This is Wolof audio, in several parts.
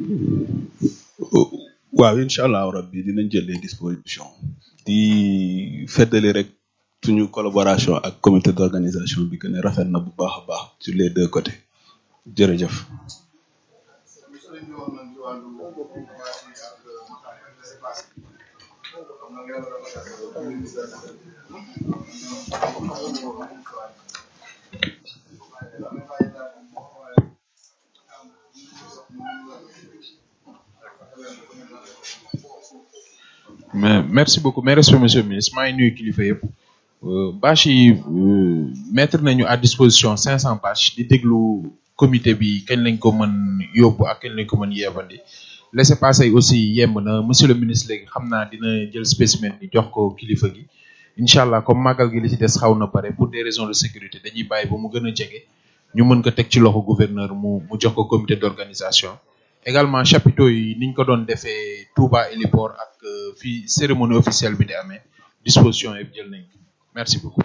waaw incha allahu rabbi dinañ jël les dispositions di feddali rek suñu collaboration ak comité d'organisation bi que ne rafet na bu baax a baax sur les deux côtés jërëjëf. mais merci beaucoup mes respects monsieur le ministre maa ngi nuyu kilifa yëpp bâche yi mettre nañu à disposition 500 bâches di déglu comité bi kañ lañ ko mën yóbbu ak kañ lañ ko mën yeebandi laissez passer yi aussi yemb na monsieur le ministre léegi xam naa dina jël spécimen bi jox ko kilifa gi incha allah comme màggal gi li ci des xaw na pare pour des raisons de sécurité dañuy bàyyi ba mu gën a jege ñu mën ko teg ci loxo gouverneur mu mu jox ko comité d'organisation également chapiteaux yi niñ ko doon defee Touba Héliport ak fii cérémonie officielle bi di amee disposition yëpp jël nañ ko merci beaucoup.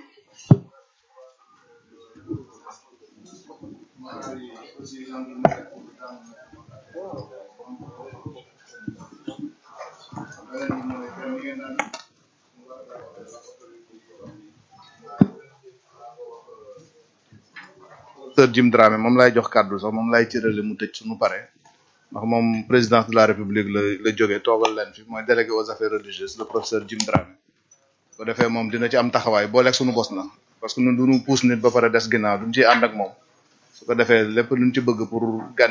docteur Jim Dramé moom laay jox kàddu sax moom laay cërale mu tëj suñu pare ndax moom présidence de la république la la jógee toogal leen fi mooy délégué aux affaires religieuses le professeur Jim Dramé bu defee moom dina ci am taxawaay booleeg suñu bos na parce que ñun duñu puus nit ba pare des ginnaaw duñ ciy ànd ak moom su ko defee lépp luñ ci bëgg pour gan